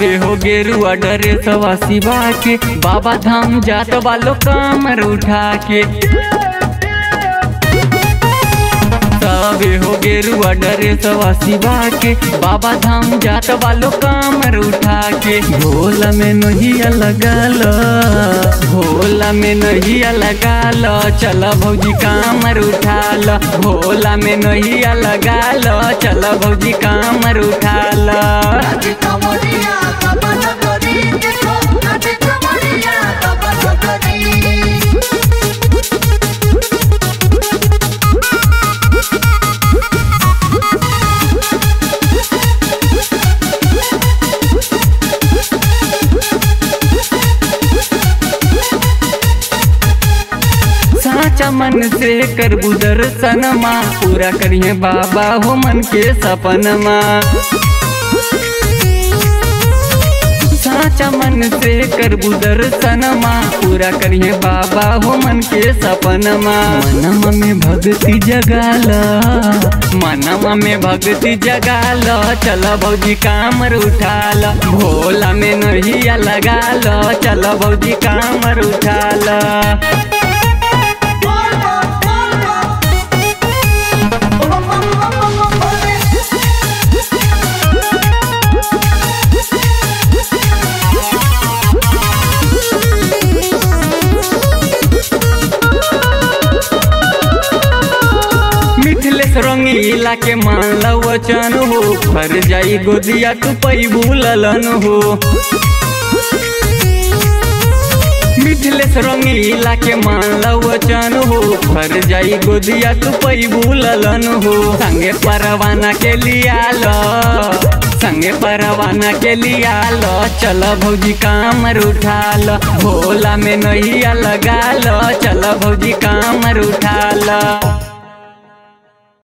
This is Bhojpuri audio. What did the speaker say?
सबे हो गेरुआ डरे सवा शिवा के बाबा धाम जात वालो कामर उठा के सबे हो गेरुआ डरे सवा शिवा के बाबा धाम जात वालो कामर उठा के भोला में नहिया लगाल भोला में नहिया लगाल चल भौजी कामर उठाल भोला में नहिया लगाल चल भौजी कामर उठाल नाचे कमरिया बाबा नगरी देखो नाचे कमरिया बाबा नगरी साचा मन से करबू दर्शनमा पूरा करिए बाबा हो मन के सपनमा साचा मन से करबू दर्शनमा पूरा करिए बाबा हो मन के सपनमा मनवा में भक्ति जगाल मनवा में भक्ति जगाल चल भौजी कामर उठाल भोला में नहिया लगाल चल भौजी कामर उठाल बोल बोल बोल बोल बम बम बम बम बम बोले मिथिलेश रंगीला के मान वचन हो फर जाई गोदिया तू पैबू ललन हो मिथिलेश रंगीला के मान वचन हो फर जाई गोदिया तू पैबू ललन हो संगे परवाना के लिया लो संगे परवाना के लिया लो चल भौजी कामर उठा लो भोला में नैया लगा लो चल भौजी कामर उठा लो